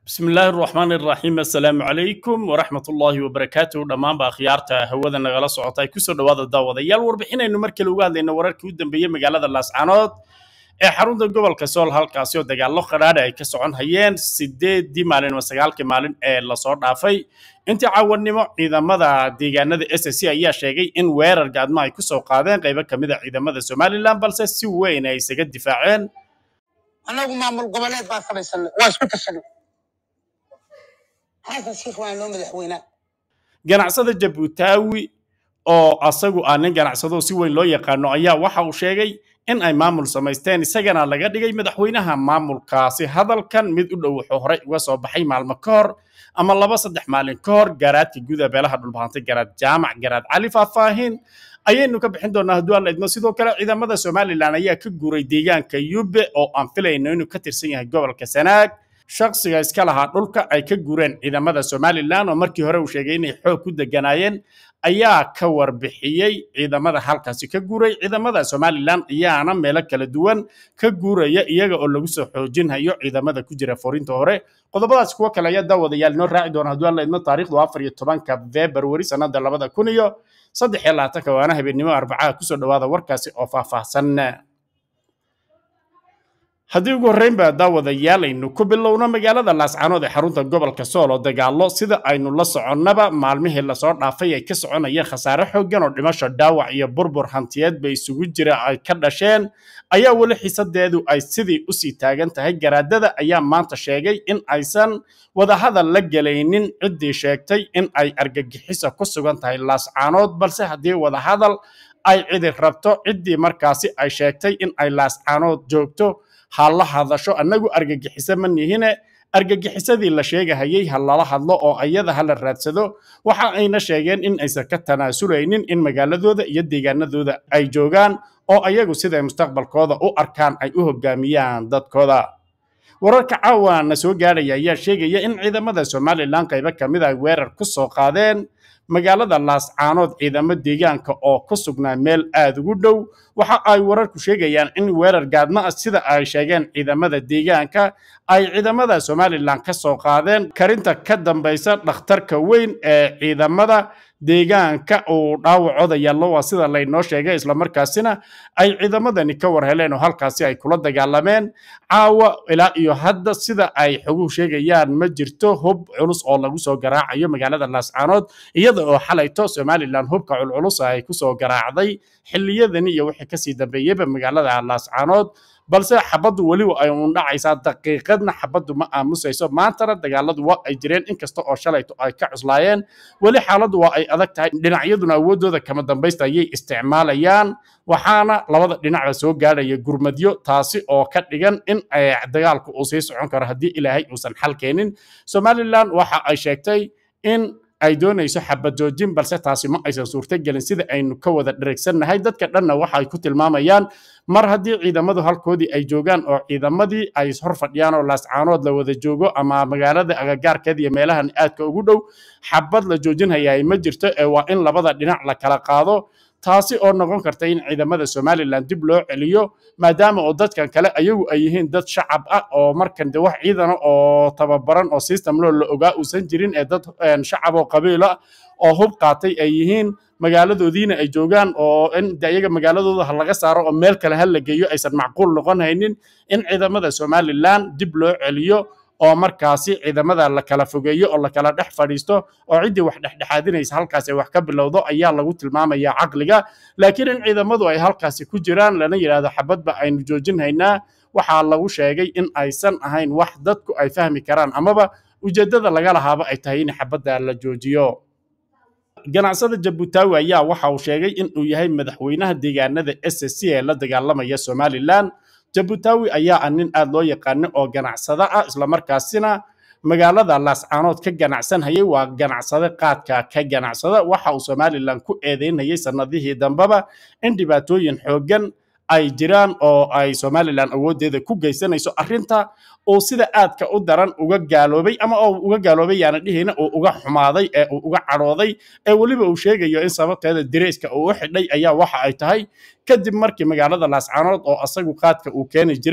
bismi illaahi raxmaan iraxiim assalaamu calaykum waraxmat ullaahi wabarakaatuhu dhammaanba akhyaarta hawada nagala socota ay kusoo dhowaada daawadayaal warbixinaynu mar kale uga hadlayna wararkii u dambeeyey magaalada laascanood ee xarunta gobolka sool halkaasi oo dagaallo qadhaadha ay ka socon hayeen sideeddii maalin ama sagaalkii maalin ee lasoo dhaafay intii caawannimo ciidamada deegaanada s c ayaa sheegay in weerar gaadmo ay kusoo qaadeen qaybo ka mid a ciidamada somalilan balse si weyn ay isaga difaaceen annagu maamul goboleed baa samaysanay waa isku tashanay xasan sheikh waa noo madaxweynaa ganacsada jabuutaawi oo asagu ah nin ganacsado si weyn loo yaqaano ayaa waxa uu sheegay in ay maamul samaysteen isagana laga dhigay madaxweynaha maamulkaasi hadalkan mid u dhow wuxuu horey uga soo baxay maalmo ka hor ama laba saddex maalin ka hor garaadka guda beelaha dhulbahantay garaad jaamac garaad cali faahfaahin ayaynu ka bixin doonaa hadduu alla idmo sidoo kale ciidamada somalilan ayaa ka guuray deegaanka yube oo aan filayno inuu ka tirsan yahay gobolka sanaag shakhsiga iska lahaa dhulka ay ka guureen ciidamada somalilan oo markii hore uu sheegay inay xoog ku deganaayeen ayaa ka warbixiyey ciidamada halkaasi ka guuray ciidamada somalilan ayaana meelo kala duwan ka guuraya iyaga oo lagu soo xoojinhayo ciidamada ku jira foorinta hore qodobadaas kuwo kale ayaa daawadayaal inoo raaci doona hadduu alla idmo taariikhdu afar iyo tobanka februari sannada labada kun iyo saddex iyo labaatanka waana habeennimo arbacaha kusoo dhowaada warkaasi oo faahfaahsan haddii ugu horreynba daawadayaal aynu ku bilowno magaalada laascanood ee xarunta gobolka sool oo dagaallo sida aynu la soconnaba maalmihii lasoo dhaafay ay ka soconayeen khasaare xooggan oo dhimasho dhaawac iyo burbur hantiyeedba isugu jira ay ka dhasheen ayaa weli xiisadeedu ay sidii usii taagan tahay garaadada ayaa maanta sheegay in aysan wadahadal la gelaynin ciddii sheegtay in ay argagixisa ku sugan tahay laascanood balse haddii wadahadal ay cidi rabto ciddii markaasi ay sheegtay in ay laascanood joogto ha la hadasho annagu argagixiso ma nihine argagixisadii la sheegahayay ha lala hadlo oo ayada ha la raadsado waxa ayna sheegeen in aysan ka tanaasuleynin in magaaladooda iyo deegaanadooda ay joogaan oo ayagu siday mustaqbalkooda u arkaan ay u hogaamiyaan dadkooda wararka caawa na soo gaadhaya ayaa sheegaya in ciidamada somalilan qaybo ka mid ay weerar ku soo qaadeen magaalada laascaanood ciidamo deegaanka oo ku sugnaa meel aada ugu dhow waxa ay wararku sheegayaan in weerar gaadmo ah sida ay sheegeen ciidamada deegaanka ay ciidamada somalilan ka soo qaadeen karinta ka dambaysa dhakhtarka weyn ee ciidamada deegaanka uu dhaawacooda yaallo waa sida laynoo sheegay islamarkaasina ay ciidamadani ka war heleen oo halkaasi ay kula dagaalameen caawa ilaa iyo hadda sida ay xoguhu sheegayaan ma jirto hub culus oo lagu soo garaacayo magaalada laascaanood iyada oo xalayto somalilan hubka culculus ay kusoo garaacday xilliyadani iyo wixii kasii dambeeyeyba magaalada laascaanood balse xabaddu weliba ay uun dhacaysaa daqiiqadna xabaddu ma aamusayso maantana dagaaladu waa ay jireen inkasta oo shalayto ay ka cuslaayeen weli xaaladdu waa ay adag tahay dhinacyaduna awooddooda kama dambaysta ayay isticmaalayaan waxaana labada dhinacba soo gaadhaya gurmadyo taasi oo ka dhigan in dagaalku uu sii socon karo haddii ilaahay uusan xal keenin somalilan waxa ay sheegtay in ay doonayso xabad joojin balse taasi ma aysan suurtogelin sida aynu ka wada dheregsannahay dadka dhanna waxa ay ku tilmaamayaan mar haddii ciidamadu halkoodii ay joogaan oo ciidamadii ay hor fadhiyaan oo laascaanood la wada joogo ama magaalada agagaarkeeda iyo meelahan aadka ugu dhow xabad la joojinhayaay ma jirto ee waa in labada dhinac la kala qaado taasi oo noqon karta in ciidamada somalilan dib loo celiyo maadaama oo dadkan kale ayagu ay yihiin dad shacab ah oo markan de wax ciidana oo tababaran oo system loo la ogaa uusan jirin ee dad shacab oo qabiil ah oo hub qaatay ay yihiin magaaladoodiina ay joogaan oo in de iyaga magaaladooda ha laga saaro oo meel kale ha la geeyo aysan macquul noqon haynin in ciidamada somalilan dib loo celiyo oo markaasi ciidamada la kala fogeeyo oo la kala dhex fadhiisto oo ciddii wax dhexdhexaadinaysa halkaasi ay wax ka bilowdo ayaa lagu tilmaamaya caqliga laakiin in ciidamadu ay halkaasi ku jiraan lana yidhaahdo xabadba aynu joojinhaynaa waxaa lagu sheegay in aysan ahayn wax dadku ay fahmi karaan amaba ujeeddada laga lahaaba ay tahay in xabadda la joojiyo ganacsada jabuutaawi ayaa waxa uu sheegay in uu yahay madaxweynaha deegaanada s c ee la dagaalamaya somalilan jabuutaawi ayaa ah nin aad loo yaqaano oo ganacsado ah islamarkaasina magaalada laascaanood ka ganacsanhayay waa ganacsade qaadka ka ganacsada waxa uu somalilan ku eedeynayay sannadihii dambeba in dhibaatooyin xooggan ay jiraan oo ay somalilan awooddeeda ku geysanayso arrinta uu sida aadka u daran uga gaaloobay ama oo uga gaaloobay yaana dhihina uu uga xumaaday ee uu uga cadhooday ee weliba uu sheegayo in sababteeda direyska uu u xidhay ayaa waxa ay tahay kadib markii magaalada laascaanood oo asagu qaadka uu keeni jiray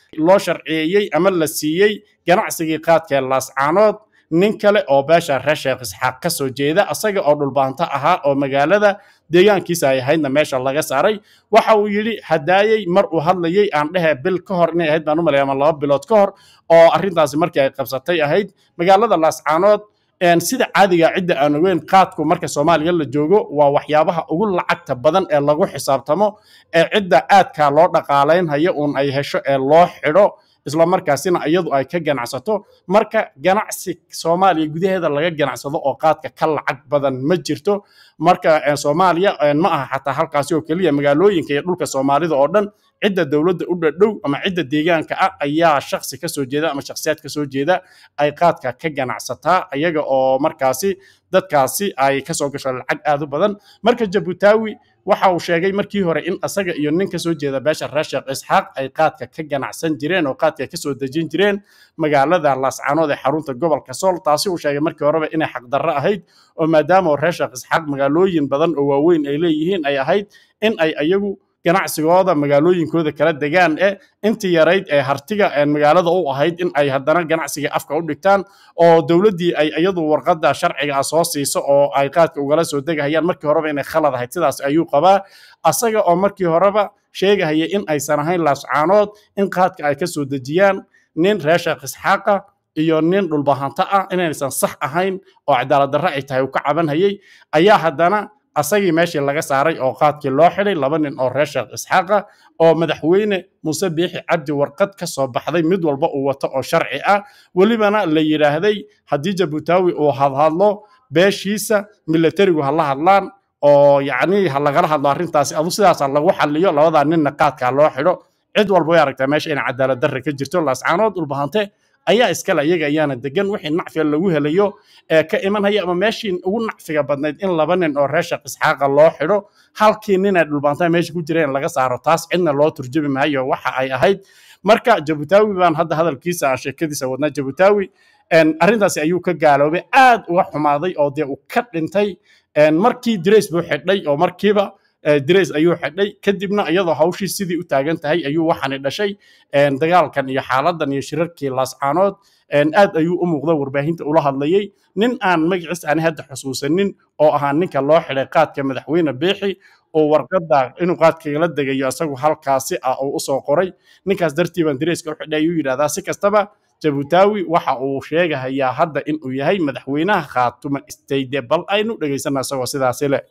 loo sharciyeeyey ama la siiyey ganacsigii qaadkee laascaanood nin kale oo beesha reer sheekh isxaaq ka soo jeeda asaga oo dhulbaanto ahaa oo magaalada deegaankiisa ay ahaydna meesha laga saaray waxa uu yidhi hadaayey mar uu hadlayey aan dhehe bil ka hor inay ahayd baan u malaya ama laba bilood ka hor oo arrintaasi markii ay qabsatay ahayd magaalada laascaanood sida caadiga cidda aan ogeyn qaadku marka soomaaliya la joogo waa waxyaabaha ugu lacagta badan ee lagu xisaabtamo ee cidda aadka loo dhaqaalaynhayo uun ay hesho ee loo xidho isla markaasina iyadu ay ka ganacsato marka ganacsi soomaaliya gudaheeda laga ganacsado oo qaadka ka lacag badan ma jirto marka soomaaliya ma aha xataa halkaasi oo keliya magaalooyinka iyo dhulka soomaalida oo dhan cidda dowladda u dhadhow ama cidda deegaanka ah ayaa shaksi ka soo jeeda ama shakhsiyaad ka soo jeeda ay qaadka ka ganacsataa iyaga oo markaasi dadkaasi ay kasoo gasho lacag aad u badan marka jabutaawi waxa uu sheegay markii hore in asaga iyo nin ka soo jeeda beesha reer sheekh isxaaq ay qaadka ka ganacsan jireen oo qaadka ka soo dejin jireen magaalada laascaanood ee xarunta gobolka sool taasi uu sheegay markii horeba inay xaqdarro ahayd oo maadaama reer sheekh isxaaq magaalooyin badan oo waaweyn ay leeyihiin ay ahayd in ay iyagu ganacsigooda magaalooyinkooda kala degaan ee intii yarayd ee hartiga magaalada u ahayd in ay haddana ganacsiga afka u dhigtaan oo dowladdii ay iyadu warqadda sharciga ah soo siiso oo ay qaadka ugala soo degahayaan markii horeba inay khalad ahayd sidaas ayuu qabaa asaga oo markii horeba sheegahaya in aysan ahayn laascaanood in qaadka ay ka soo dejiyaan nin reer sheekh isxaaqa iyo nin dhulbahanto ah inaysan sax ahayn oo cadaalad darre ay tahay uu ka cabanhayay ayaa haddana asagii meeshii laga saaray oo qaadkii loo xidhay laba nin oo reer sheekh isxaaqa oo madaxweyne muuse biixi cabdi warqad ka soo baxday mid walba uu wato oo sharci ah welibana la yidhaahday haddii jabutaawi uu hadhadlo beeshiisa milatarigu ha la hadlaan oo yacni ha lagala hadlo arrintaasi adu sidaasa lagu xalliyo labadaa ninna qaadkaa loo xidho cid walba way aragtaa meesha in cadaalad darre ka jirto laascaanood dhulbahante ayaa iskale iyaga ayaana degan wixii nacfiga lagu helayo ee ka imanhaya ama meeshii ugu nacfiga badnayd in laba nin oo reer sheekh isxaaqa loo xidho halkii nin ee dhulbaantaa meesha ku jireen laga saaro taas cidna loo turjumi maayo waxa ay ahayd marka jabutaawi baan hadda hadalkiisa aan sheekadiisa wadnaa jabutaawi arrintaasi ayuu ka gaaloobay aad uga xumaaday oo dee uu ka dhintay markii dirays buu xidhay oo markiiba dirays ayuu xidhay kadibna iyadoo hawshii sidii u taagan tahay ayuu waxaani dhashay dagaalkan iyo xaaladan iyo shirarkii laascaanood aad ayuu u muuqda warbaahinta ula hadlayey nin aan magaciis aan hadda xusuusanin oo ahaa ninka loo xidhay qaadka madaxweyne biixi oo warqadda inuu qaadkagala degayo isagu halkaasi ah oo usoo qoray ninkaas dartii baan dirayska u xidhay ayuu yidhahdaa si kastaba jabutaawi waxa uu sheegahayaa hadda inuu yahay madaxweynaha khaatuma istayde bal aynu dhegaysana isagoo sidaasi leh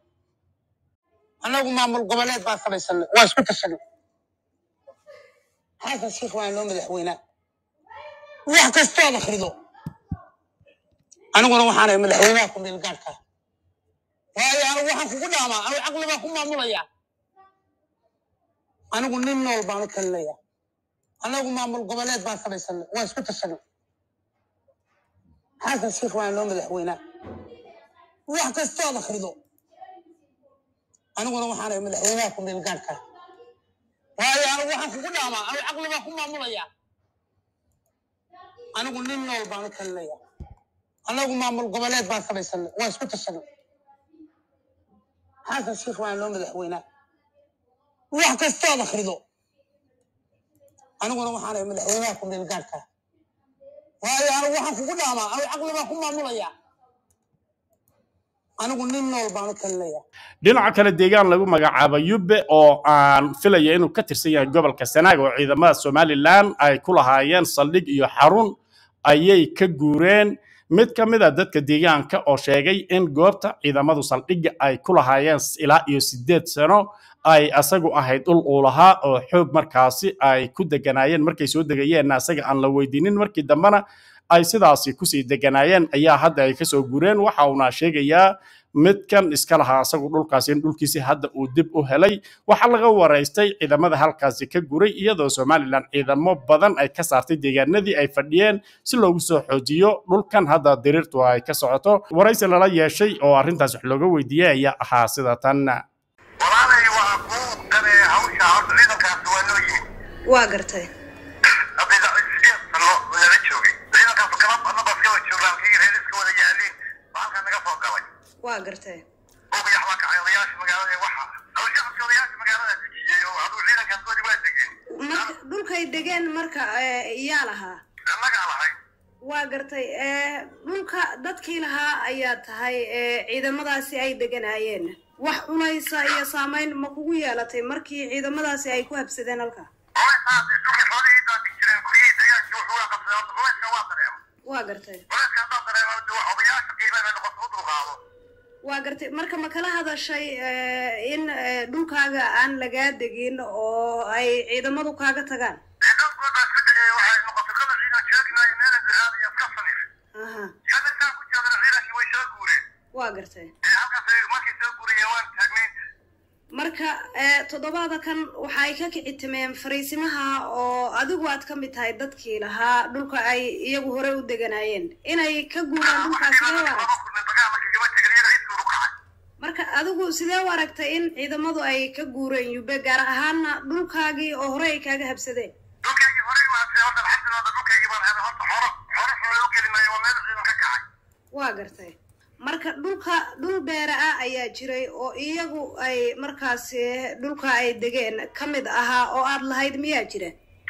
annagu maamul goboleed baan samaysanay waa isku tashanay xasan sheikh waa noo madaxweynaa wax kastood akhrido aniguna waxaanay madaxweynaha ku meelgaarka waayo anigu waxaan kugu dhaamaa anigu caqli baan ku maamulaya anigu nin nool baan u talinaya annagu maamul goboleed baan samaysanay waa isku tashanay xasan sheikh waa noo madaxweynaa wax kastood akhrido aniguna waxaanay madaxweynaha ku meelgaarka waayo anigu waxaan kugu dhaamaa anigu caqli baan ku maamulaya anigu nin nool baan u talinaya annagu maamul goboleed baan samaysanay waa isku tashanay xasan sheikh waa noo madaxweynaa wax kastood akhrido aniguna waxaanay madaxweynaha ku meelgaarka waayo anigu waxaan kugu dhaamaa anigu caqli baan ku maamulaya anigu nin nool baan u talinaya dhinaca kale deegaan lagu magacaabo yubbe oo aan filaya inuu ka tirsan yahay gobolka sanaag oo ciidamada somalilan ay ku lahaayeen saldhig iyo xarun ayay ka guureen mid ka mid a dadka deegaanka oo sheegay in goobta ciidamadu saldhigga ay ku lahaayeen ilaa iyo siddeed sano ay asagu ahayd dhul uu lahaa oo xoog markaasi ay ku deganaayeen markay soo degayeenna asaga aan la weydiinin markii dambena ay sidaasi kusii deganaayeen ayaa hadda ay kasoo guureen waxa uuna sheegayaa midkan iska lahaa asagu dhulkaasi in dhulkiisi hadda uu dib u helay waxaa laga waraystay ciidamada halkaasi ka guray iyadoo somalilan ciidamo badan ay ka saartay deegaanadii ay fadhiyeen si loogu soo xoojiyo dhulkan hadda diriirtu ay ka socoto waraysi lala yeeshay oo arrintaas wax looga weydiiyey ayaa ahaa sida tan walaalay waa kuu danee hawsha horta ciidankaasi waa loo yimi waa gartay hadda sideed sano lala joogay ciidankaasu kala anabas kala joogaan kii reeriska wada yaaliin baa halkaa naga soo galay waa gartay buuqyax baa kacay odayaasha magaalada ee waxa hawshaasi odayaasha magaalada dejiyey oo aduu ciidankaas wadi waa degeen marka dhulkay degeen marka ee, yaa lahaa annagaa lahay waa gartay ee, dhulka dadkii lahaa ayaa tahay ee, ciidamadaasi ay deganaayeen wax cunaysa iyo saamayn ma kugu yeelatay markii ciidamadaasi ay ku habsadeen halka culaysaas dhulkii xoolihii daadi jireen guryihii degaankii wuxuu waa qabsaday horta culayska waa dareema waa gartay culayska haddaan dareema de wax odayaasha qiimaha bay noqoto u dulqaado waa gartay marka ma kala hadashay ee, in ee, dhulkaaga aan lagaa degin oo ay ciidamadu kaaga tagaan dee dhowrkood baa isku dayay waxay noqotay kala ciidan sheegi maayo meelan ducaadaya iska sanif aha shabeelkaan ku jeedana ciidankii way soo guureen waa gartay dee halkaas ay markay soo guurayeen waan taagnayn marka ee, toddobaada kan waxay ka kici timeen fariisimaha oo adigu aad ka mid tahay dadkii lahaa dhulka ay iyagu hore u deganaayeen inay ka guuraan dhulkaas sidee u arag marka adigu sidee u aragtay in ciidamadu ay ka guureen yube gaar ahaana dhulkaagii oo hore ay kaaga habsadeen waa gartay marka dhulka dhul beera ah ayaa jiray oo iyagu ay markaasi dhulka ay degeen ka mid ahaa oo aad lahayd miyaa jira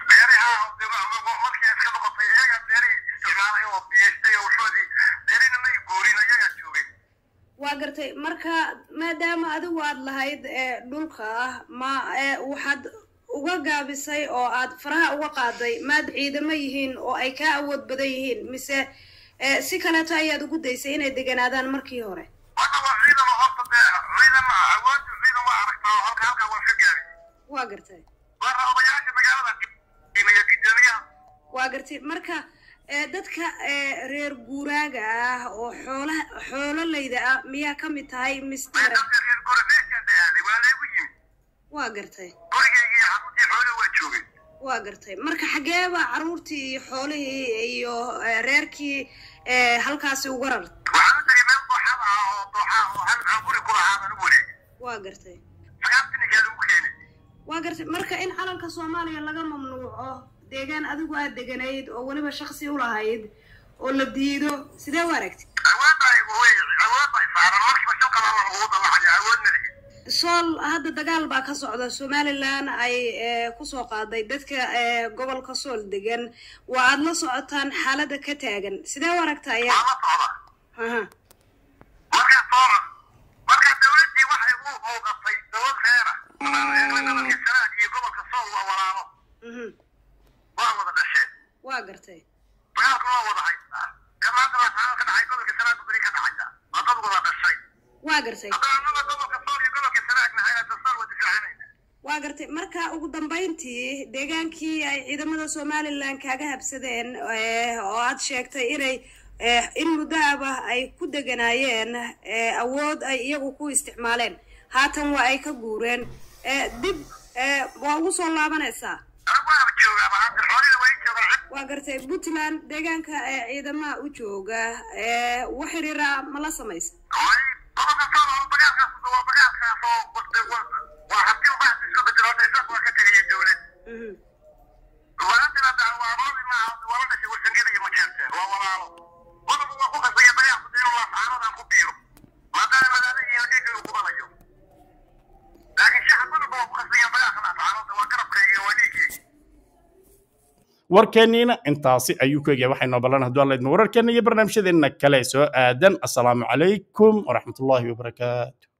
waa gartay marka maadaama adigu aad lahayd ee dhulka ma ee waxaad uga gaabisay oo aad faraha uga qaaday maad ciidamo yihiin oo ay kaa awood badan yihiin mise ee si kaleeto ayaad ugu daysay inay deganaadaan markii hore waa gartay waa gartay marka ee dadka ee reer guuraaga ah oo xoolaha xoololayda ah miyaa ka mid tahay mistera waa gartay waa gartay marka xageeba carruurtii iyo xoolihii iyo ee, reerkii ee, halkaasi uga rar waa gartay waa gartay marka in calanka soomaaliya laga mamnuuco deegaan adigu aad deganayd oo weliba shaksi u lahayd oo la diido sidee u aragti sool hadda dagaal baa ka socda somalilan ay ee, kusoo qaaday dadka ee, gobolka sool degan waa aad la socotaan xaaladda ka taagan sidee u aragta ayaa aha marka sooma marka dawladdii waxay u muuqatay dawlad reera gobolka sanaag iyo gobolka sool waa walaalo mhm waa wada dhasheen waa gartay dagaalka waa wada haystaa kan maanta laascaano ka dhacay gobolka sanaag beri ka dhacaysa waa dad wada dhashay waa gartay haddana annaga gobolka sool iyo gobolka sanaag nahay hadda sool waa difaacanayna waa gartay marka ugu dambayntii deegaankii ay ciidamada somalilan kaaga habsadeen ee, oo aad sheegtay inay ee, in muddoaba ay ku deganaayeen ee, awood ay iyagu ku isticmaaleen haatan waa ay ka guureen ee, dib ee, waa ugu soo laabanaysaa anigu waaba joogaa maanta xoolida waa ii joogaa waa gartay puntland deegaanka ee ciidamaha u jooga ee wax xiriira ma la samaysa way gobolka sool oo dagaalkaas waa dagaalkaas oo waa waa haddii uu bahas isku bedelo hadda isaas waa ka tegaya dawlad Mhm. walaantana dacwaamoodi maaha wala dhashay warsangada iyo majeerteen waa walaalo qodobu waa ku qasbaya dagaalku dee inuu laascaanodan ku biiro maadaama madaada iyo dhiigga uu qubanayo laakiin shacabadu waa ku qasbaya dagaalka laascaanoda waa garabkayga iyo waa dhiiggayga warkeenniina intaasi ayuu ku egyahay waxaynoo ballan hadduu alla idmo wararkeenna iyo barnaamijyadeenna kale soo aadan assalaamu calaykum waraxmatullaahi wabarakaatu